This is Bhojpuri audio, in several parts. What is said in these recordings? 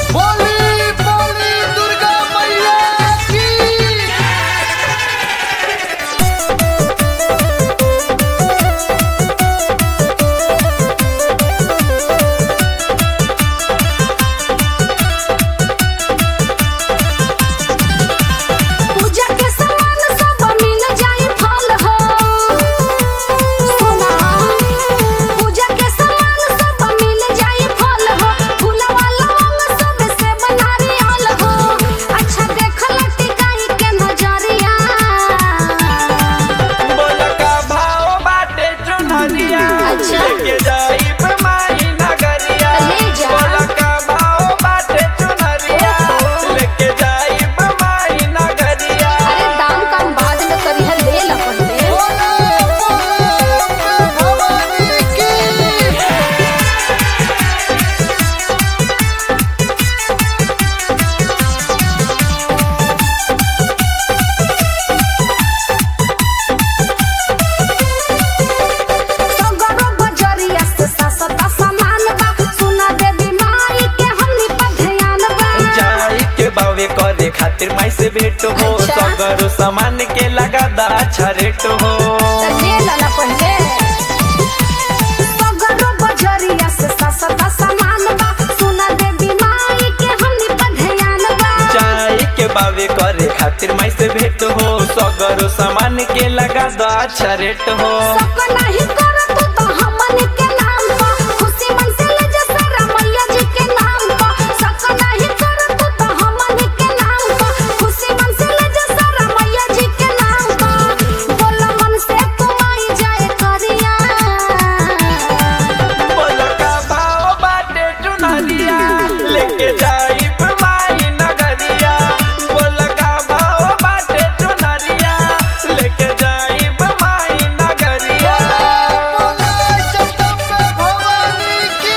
बोली बोली दुर्गा मैया की पूजा के सामान सब मिल जाई फल हो सुना पूजा के सामान सब मिल जाई फल हो फूलवा लौंग सब से बनारियल हो अच्छा देखल टिकाई के नजरिया बोल का भाव बाटे चुनरिया अच्छा। लेके जाइब माई नगरिया ले जा। बोल का भाव बाटे चुनरिया लेके जाइब माई नगरिया अरे दाम कम बाद में करी है ले ला पहले भवानी की सगरो बजरिया से सस्ता सामान बा सुना देवी माई के हमनी पर ध्यान बा जाई के बावे करे खातिर माई से भेंट हो अच्छा। सगरो सामान के लगा दा अच्छा रेट हो ले लाला पहले सगरो बजरिया से सस्ता सामान बा सुना देवी माई के हमनी पर ध्यान बा जाई के बावे करे खातिर माई से भेंट हो सगरो सामान के लगा दा अच्छा रेट हो सबको नहीं करो तू तो हमनी के नाम पर खुशी मन से ले जा सारा मैया जी के नाम पर सबको नहीं करो तू तो हमनी के नाम पर खुशी मन से ले जा सारा मैया जी के नाम पर बोला मन से तू आई जाए करिया बोल का भाव बाटे चुनरिया लेके जाइब माई नगरिया बोल का भाव बाटे चुनरिया लेके जाइब माई नगरिया जगदम्बे भवानी की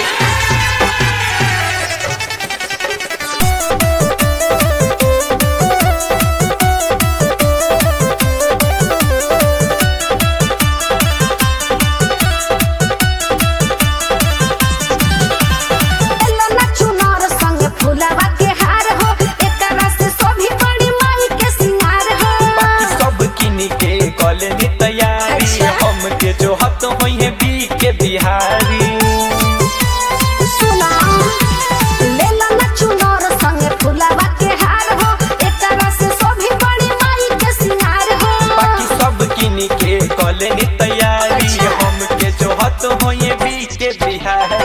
एलो ना चुनार संग फूलवा के हार हो एकरा से सोभी बड़ी माई के सिंगार हो बाकी सब किनी के कॉलेज तैयारी अच्छा। हम के जो हत होई है बी के बिहारी सुना लेला ना चुनार संग फूलवा के हार हो एकरा से सोभी बड़ी माई के सिंगार हो बाकी सब किनी के कॉलेज तैयारी अच्छा। हम के जो हत होई है बी के बिहारी